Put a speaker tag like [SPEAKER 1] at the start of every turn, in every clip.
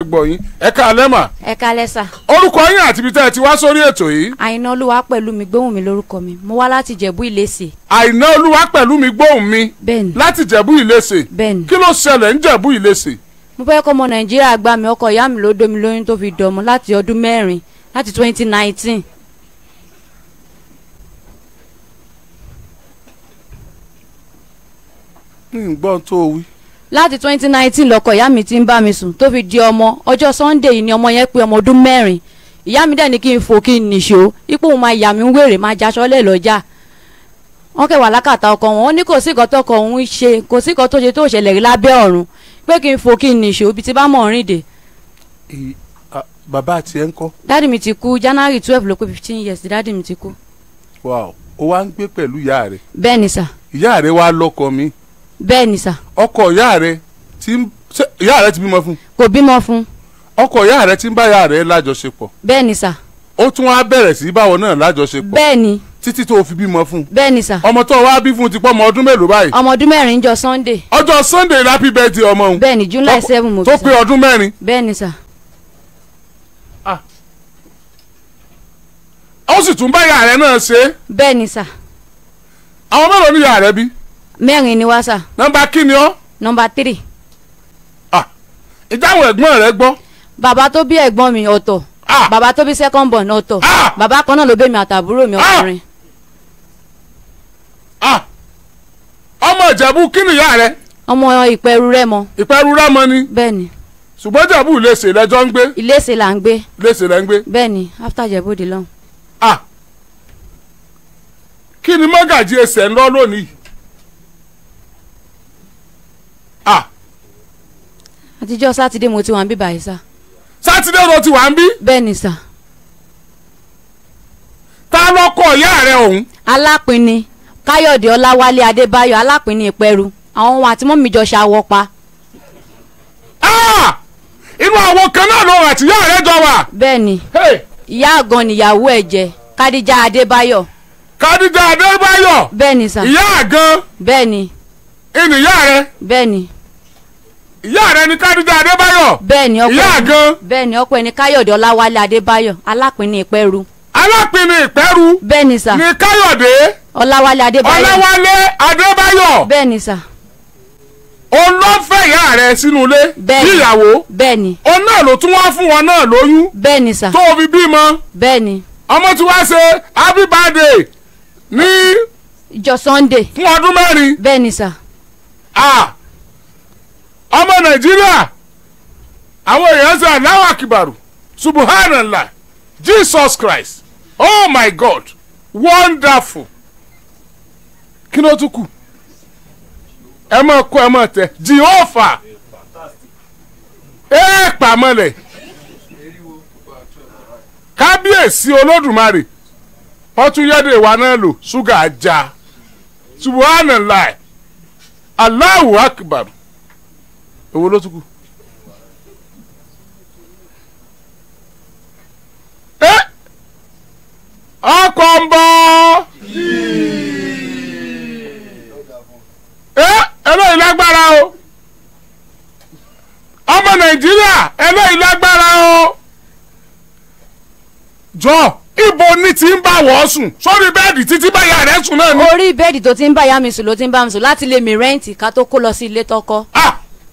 [SPEAKER 1] gbọ́ yín ẹ káalẹ́ mà
[SPEAKER 2] ẹ kálẹ́ sà
[SPEAKER 1] orúkọ yín àti ibi tẹ́ ẹ ti wá sórí ètò yìí
[SPEAKER 2] àìná olúwa pẹ̀lú mi gbóhùn mi lórúkọ mi mo wá láti jẹ̀bú ìlẹ́sẹ̀
[SPEAKER 1] àìná olúwa pẹ̀lú mi gbóhùn mi
[SPEAKER 2] bẹ́ẹ̀ni
[SPEAKER 1] láti jẹ̀bú ìlẹ́sẹ̀
[SPEAKER 2] bẹ́ẹ̀ni
[SPEAKER 1] kí ló ṣẹlẹ̀ ń jẹ̀bú ìlẹ́sẹ̀
[SPEAKER 2] mo fẹ́ kọ́ ọmọ nàìjíríà gbà mí ọkọ ìyá mi ló domi lóyún tó fi dọ̀mọ́ láti ọdún mẹ́rin láti twenty nineteen
[SPEAKER 1] ń gbọ́ tó o wí.
[SPEAKER 2] láti twenty nineteen lọkọ ìyá mi ti ń bá mi sùn tó fi di ọmọ ọjọ́ sunday yìí ni ọmọ yẹn pé ọmọ ọdún mẹ́rin ìyá mi dẹ̀ ní kí n fò kí n nìṣó ipò òun máa yà mí ń wèrè máa jaṣọ lẹ̀ lọ́jà wọ́n kẹwàá lákàtà ọkọ wọn ó ní kò sí nǹkan tọkọ òun ṣe kò sí nǹkan tó ṣe tó ṣẹlẹ̀ rí lábẹ́ ọ̀run pé kí n fò kí n nìṣó ibi tí bá mọ̀ rìn dé
[SPEAKER 1] Ì- à, bàbá àti ẹ̀ ń kọ́
[SPEAKER 2] dáàdì mi ti kú january twelve ló pé fifteen years dáàdì mi ti kú
[SPEAKER 1] wow ó wá ń gbé pẹ̀lú ìyá rẹ̀
[SPEAKER 2] bẹ́ẹ̀ ni sà
[SPEAKER 1] ìyá rẹ̀ wá lọ́kọ mi
[SPEAKER 2] bẹ́ẹ̀ ni sà
[SPEAKER 1] ọkọ ìyá rẹ̀ ti ń ṣé ìyá rẹ̀ ti bímọ fún
[SPEAKER 2] kò bímọ fún
[SPEAKER 1] ọkọ ìyá rẹ̀ ti ń bá ìyá rẹ̀ lájọṣepọ̀
[SPEAKER 2] bẹ́ẹ̀ ni sà
[SPEAKER 1] ó tún wá bẹ̀rẹ̀ sí báwọn náà lájọṣepọ̀
[SPEAKER 2] bẹ́ẹ̀ ni
[SPEAKER 1] títí tó fi bímọ fún
[SPEAKER 2] bẹ́ẹ̀ ni sà
[SPEAKER 1] ọmọ tó wá bí fún ti pọ́ ọmọ ọdún mélòó báyìí
[SPEAKER 2] ọmọ ọdún mẹ́rin ń jọ sunday
[SPEAKER 1] ọjọ́ sunday happy birthday ọmọ òun
[SPEAKER 2] bẹ́ẹ̀ ni july
[SPEAKER 1] Tó-
[SPEAKER 2] seven mo
[SPEAKER 1] tó
[SPEAKER 2] bí
[SPEAKER 1] pé
[SPEAKER 2] sà
[SPEAKER 1] ọdún mẹ́rin
[SPEAKER 2] bẹ́ẹ̀ ni sà
[SPEAKER 1] ó sì tún bá ìyá rẹ̀ náà ṣe é
[SPEAKER 2] bẹ́ẹ̀ ni sà
[SPEAKER 1] àwọn mélòó ní ìyá rẹ̀ bí
[SPEAKER 2] mẹ́rin ni wá sà
[SPEAKER 1] nọ́mbà kí ni ọ́
[SPEAKER 2] nọmba three
[SPEAKER 1] ìjáwọ̀ ẹ̀gbọ́n rẹ̀ gbọ́
[SPEAKER 2] bàbá tó bí ẹ̀gbọ́n mi ọ̀tọ̀
[SPEAKER 1] Ah!
[SPEAKER 2] bàbá tó bí second born ọ̀tọ̀
[SPEAKER 1] Ah!
[SPEAKER 2] bàbá kan náà ló bẹ́ mi àtàbúrò mi
[SPEAKER 1] Ah!
[SPEAKER 2] ọkùnrin
[SPEAKER 1] Ah! ọmọ ìjẹ̀bú kí ni ìyá rẹ̀
[SPEAKER 2] ọmọ ìpẹ̀rù rẹ̀ mọ
[SPEAKER 1] ìpẹ́rù rámọ ni
[SPEAKER 2] bẹ́ẹ̀ ni
[SPEAKER 1] ṣùgbọ́n ìjẹ̀bú lèṣe lẹ́jọ́ ń gbé
[SPEAKER 2] iléeṣẹ́ là ń gbé
[SPEAKER 1] lèṣe lẹ́ ń gbé
[SPEAKER 2] bẹ́ẹ̀ ni after jẹ̀bódì lọ́hùn
[SPEAKER 1] Ah! kí ni mọ́gàjì ẹsẹ̀ ń lọ lónìí Ah!
[SPEAKER 2] àtijọ́ sátidé mo ti wà ń bí báyìí sà
[SPEAKER 1] sátidé ló ti wà ń bí
[SPEAKER 2] bẹ́ẹ̀ ni sà
[SPEAKER 1] ta lọ́kọ̀ ìyá rẹ̀ ọ̀hún
[SPEAKER 2] alápinni káyọ̀dé ọláwálé adébáyọ̀ alápinni ìpẹ̀rù àwọn ohun àti mọ́mí jọ ṣàwọ̀ pa
[SPEAKER 1] Ah! inú àwọn kan náà ló rà tí ìyá rẹ̀ jọ wà
[SPEAKER 2] bẹ́ẹ̀ ni
[SPEAKER 1] Hey!
[SPEAKER 2] ìyá àgàn níyàwó ẹ̀ jẹ́ kádíjà adébáyọ̀
[SPEAKER 1] Kádíjà Adébáyọ̀
[SPEAKER 2] bẹ́ẹ̀ ni sà
[SPEAKER 1] ìyá àgan
[SPEAKER 2] bẹ́ẹ̀ ni
[SPEAKER 1] ìnìyá rẹ̀
[SPEAKER 2] bẹ́ẹ̀ ni
[SPEAKER 1] ìyá rẹ̀ ni Kádíjà Adébáyọ̀
[SPEAKER 2] bẹ́ẹ̀ ni ọkọ
[SPEAKER 1] ìyá
[SPEAKER 2] ẹni
[SPEAKER 1] àgan
[SPEAKER 2] bẹ́ẹ̀ ni ọkọ ẹni káyọ̀dé ọláwálé adébáyọ̀ alápinni ìpẹ̀rù
[SPEAKER 1] alápinni ìpẹ́rù
[SPEAKER 2] bẹ́ẹ̀ ni sà
[SPEAKER 1] ní Káyọ̀dé
[SPEAKER 2] ọláwálé adébáyọ̀
[SPEAKER 1] Ọláwálé Adébáyọ̀
[SPEAKER 2] bẹ́ẹ̀ ni sà
[SPEAKER 1] òun ló fẹ́ ìyá rẹ̀ sínú ilé
[SPEAKER 2] Bẹ́ẹ̀ ni.
[SPEAKER 1] níyàwó
[SPEAKER 2] bẹ́ẹ̀ ni
[SPEAKER 1] òun náà ló tún wá fún wọn náà lóyún
[SPEAKER 2] bẹ́ẹ̀ ni sà
[SPEAKER 1] tó o fi bímọ
[SPEAKER 2] bẹ́ẹ̀ ni
[SPEAKER 1] ọmọ tí wàá ṣe happy birthday ní
[SPEAKER 2] ìjọ sunday
[SPEAKER 1] fún ọdún mẹ́rin
[SPEAKER 2] bẹ́ẹ̀ ni sà
[SPEAKER 1] Ah! ọmọ nàìjíríà àwọn èèyàn ṣe Allahu Akbar subhanallah jesus christ oh my god wonderful kí ló tún kù ẹ máa kó ẹ máa tẹ jehovah ẹ pàmọ́lẹ̀ kábíyèsí olódùmarè wọ́n tún yẹ́dẹ̀ wa náà lò ṣúgà ajá subhanallah Allahu akbar owó ló tún kù. ẹ ọkọ̀ ń bọ̀ ẹ eléyìí lágbára o ọmọ nàìjíríà eléyìí lágbára o jọ ibo ní ti ń bá wọ́ sùn sórí bẹ́ẹ̀dì títí báyà rẹ̀ sùn náà ni.
[SPEAKER 2] orí bẹ́ẹ̀dì tó ti ń bá ìyá mi sùn ló ti ń bá mi sùn láti lè mi rẹ́ǹtì ká tó kó lọ sí ilé tọkọ
[SPEAKER 1] Ah!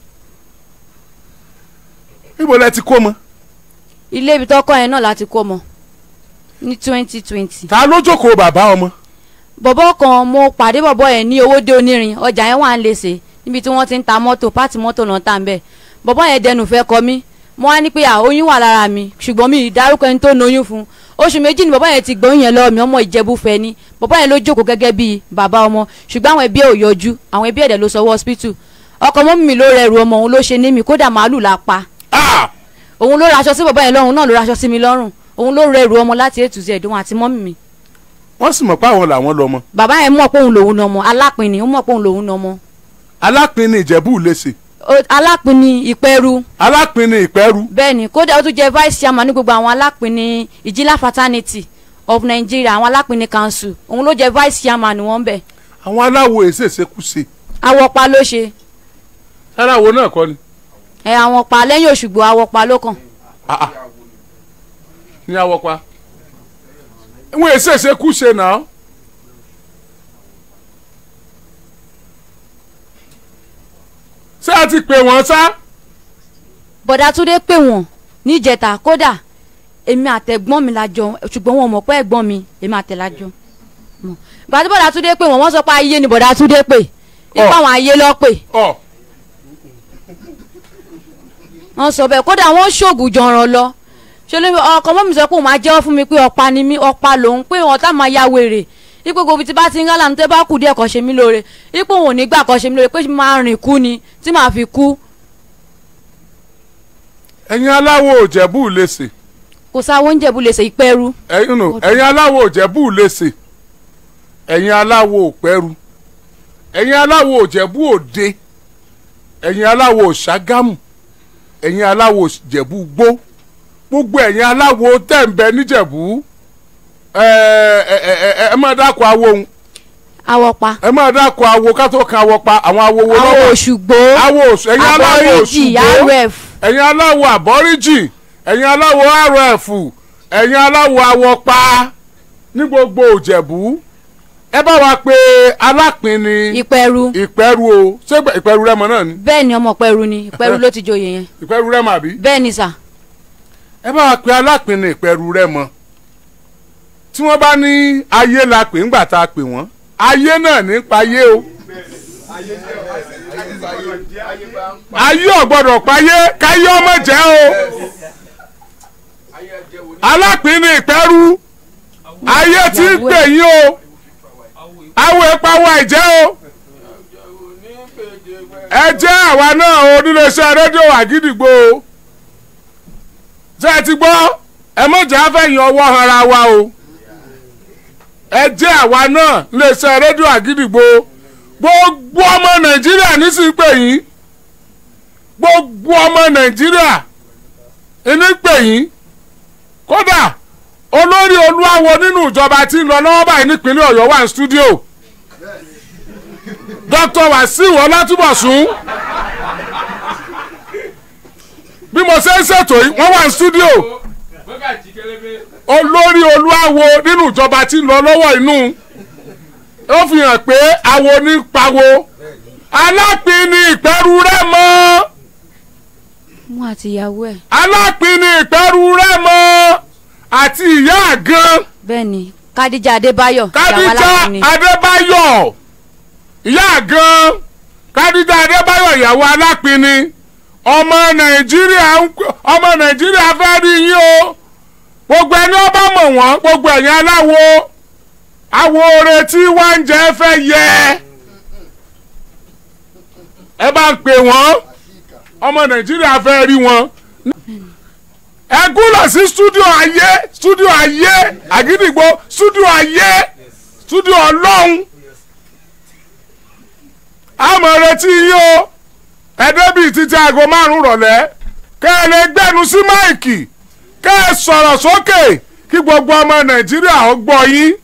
[SPEAKER 1] ibo lẹ ti kó mọ.
[SPEAKER 2] ilé ibi tọkọ yẹn náà láti kó mọ ní twenty twenty
[SPEAKER 1] ta ló jókòó bàbá ọmọ.
[SPEAKER 2] bọ̀bọ̀ kan mo pàdé bọ̀bọ̀ yẹn ní owó dé onírin ọjà yẹn wà ń lèsè níbi tí wọ́n ti ń ta mọ́tò pátì mọ́tò náà tà ń bẹ̀ bọ̀bọ̀ yẹn dẹnu fẹ́ kọ mí mo wá ní pé à oyún wà lára mi ṣùgbọ́n mi ì dárúkọ ẹni tó noyún fún oṣù méjì ni bọ̀bọ̀ yẹn ti gbóyún yẹn lọ́wọ́ mi ọmọ ìjẹ̀bú fẹ́ ni bọ̀bọ̀ yẹn ló jókòó gẹ́gẹ́ bíi bàbá ọmọ ṣùgbọ́n àwọn ẹbí ẹ̀ ò yọjú àwọn ẹbí ẹ̀dẹ̀ ló sọ wọ́ hospital ọkọ mọ́ mi ló rẹrù ọmọ òun ló ṣe ní mi kódà màálù la pa
[SPEAKER 1] Ah!
[SPEAKER 2] òun ló raṣọ sí bọ̀bọ̀ yẹn lọ́rùn náà ló raṣọ sí mi lọ́rùn òun ló rẹrù ọmọ láti ètù sí ẹ̀dùn àti mọ́mì mi
[SPEAKER 1] wọ́n sì mọ̀ pé àwọn làwọn lọ́mọ.
[SPEAKER 2] bàbá yẹn mọ̀ pé òun lòun nà ọmọ alápinni ó mọ̀ pé òun lòun nà ọmọ
[SPEAKER 1] alápinni ìjẹ̀bú lèsè
[SPEAKER 2] O- alápinni ìpẹ́rù
[SPEAKER 1] alápinni ìpẹ́rù
[SPEAKER 2] bẹ́ẹ̀ ni kódà ó tún jẹ́ vice chairman ní gbogbo àwọn alápinni ìjìlá fraternity of Nigeria àwọn alápinni council òun ló jẹ́ vice chairman wọn bẹ̀
[SPEAKER 1] àwọn aláwo èsèsèkúse
[SPEAKER 2] awọ́pa ló ṣe
[SPEAKER 1] aláwo náà kọ́ ni.
[SPEAKER 2] ẹ àwọn pa lẹ́yìn òṣùgbò àwọn pa ló kàn
[SPEAKER 1] Ah, ah. ní awọ́pa wọn èsì èsè kú ṣe náà ṣé a ti pè wọ́n sá
[SPEAKER 2] bọ̀dá túndé pè wọ́n níjẹta kódà èmi àtẹ̀gbọ́n mi la jọ ṣùgbọ́n wọn mọ̀ pé ẹ̀gbọ́n mi èmi àtẹ̀ la jọ mọ̀. ìgbà tí bọ̀dá túndé pè wọ́n wọ́n sọ pé ayé ni bọ̀dá túndé pè ipa
[SPEAKER 1] Ọ̀.
[SPEAKER 2] àwọn ayé lọ pè
[SPEAKER 1] ọ
[SPEAKER 2] wọ́n sọ bẹ́ẹ̀ kódà wọ́n ṣoògùn jọ̀ràn lọ ṣe ló ọkọ mọ́ mi sọ pé òun máa jẹ́wọ́ fún mi pé ọ̀pá ni mí ọ̀pá lòun pé wọn tá máa ya wèrè ipò gbogbo tí bá ti ń gálà ní tẹ́ bá kù díẹ̀ kọ́ ṣe mí lóore ipò òun ò ní gbà kọ́ ṣe mí lóore pé máa rìn kú ni tí màá fi kú
[SPEAKER 1] ẹ̀yin aláwọ̀ òjẹ̀bú lèsè
[SPEAKER 2] kò sáwọ́ oúnjẹ bú lè ṣe ìpẹ́rú
[SPEAKER 1] ẹ̀yin nù ẹ̀yin aláwọ̀ òjẹ̀bú lèsè ẹ̀yin aláwọ̀ òpẹ́rù ẹ̀yin aláwọ̀ òjẹ̀bú òde ẹ̀yin aláwọ̀ òṣàgámù ẹ̀yin aláwọ̀ òjẹ̀bú gbó gbogbo ẹ̀yin aláwọ̀ tẹ̀m̀bẹ̀ níjẹ̀bú ẹ ẹ ẹ ẹ ẹ máa dákọ̀ awo òun
[SPEAKER 2] awọ́pa
[SPEAKER 1] ẹ máa dákọ̀ awo ká tó kan awọ pa àwọn awo wo
[SPEAKER 2] àwọn
[SPEAKER 1] lọ́wọ́
[SPEAKER 2] òṣùgbò
[SPEAKER 1] awo òṣù ẹ̀yin aláwọ̀
[SPEAKER 2] àbọ̀ríjì
[SPEAKER 1] òṣùgbó
[SPEAKER 2] rf
[SPEAKER 1] ẹ̀yin aláwọ̀ àbọ́ríjì ẹ̀yin aláwọ̀ rf ẹ̀yin aláwọ̀ awọpa ní gbogbo òjẹ̀bú ẹ bá wa pé alápínni
[SPEAKER 2] ìpẹ́rú
[SPEAKER 1] ìpẹ́rù o ṣé ìpẹ́- ìpẹ́rù rẹ́mọ náà ni
[SPEAKER 2] bẹ́ẹ̀ ni ọmọ pẹ́rú ni ìpẹ́rú ló ti joyè yẹn
[SPEAKER 1] ìpẹ́rù rẹ́mọ àbí
[SPEAKER 2] bẹ́ẹ̀ ni sà
[SPEAKER 1] ẹ bá wa pé alápínni ìpẹ́rù rẹ́mọ tí wọ́n bá ní ayé la pè ńgbà tá a pè wọ́n ayé náà ní payé o ayé ọ̀gbọ́dọ̀ payé káyé ọmọ jẹ́ o alápínni ìpẹ́rù ayé tí ń pè yín o àwọn ìpawọ́ àìjẹ́ o ẹ jẹ́ àwa náà o níléeṣẹ́ rédíò àgídìgbò o ṣé ẹ ti gbọ́ ẹ mọ̀jà fẹ̀yìn ọwọ́ hanra wa o ẹ jẹ́ àwa náà níléeṣẹ́ rédíò àgídìgbò gbogbo ọmọ nàìjíríà nísìnyí pè yín gbogbo ọmọ nàìjíríà ní pè yín kódà olórí olúwawo nínú ìjọba tí ń lọ lọ́wọ́ báyìí nípínlẹ̀ ọ̀yọ́ wà ní stúdíò dr wasiu ọlátúbọ̀sún bí mo ṣe ń ṣètò yìí wọ́n wà ní stúdíò olórí olúwawo nínú ìjọba tí ń lọ lọ́wọ́ inú ó fi hàn pé awo ní pawó alápínì ìpẹ́rù rẹ̀ mọ́
[SPEAKER 2] mú àti ìyàwó ẹ̀
[SPEAKER 1] alápínì ìpẹ́rù rẹ̀ mọ́ àti ìyá àgán
[SPEAKER 2] bẹ́ẹ̀ ni kádíjà adébáyọ̀ ìyàwó
[SPEAKER 1] kádíjà
[SPEAKER 2] aláàfin ni
[SPEAKER 1] adébáyọ̀ ìyá àgán kádíjà adébáyọ̀ ìyàwó alápínì ọmọ nàìjíríà ń ọmọ nàìjíríà fẹ́ rí yín o gbogbo ẹni ọba mọ̀ wọ́n gbogbo ẹ̀yin aláwo awo oore tí wọ́n ń jẹ́ fẹ́ yẹ ẹ bá ń pè wọ́n ọmọ nàìjíríà fẹ́ rí wọn ẹ gúnlọ̀ sí stúdíò ayé stúdíò ayé àgídìgbò stúdíò ayé stúdíò ọlọ́run àmọ̀ retí yín o ẹ débi títí aago márùn rọ̀lẹ́ kẹ́ ẹ lè gbẹ́nu sí máìkì kẹ́ ẹ sọ̀rọ̀ sókè kí gbogbo ọmọ nàìjíríà ó gbọ́ yín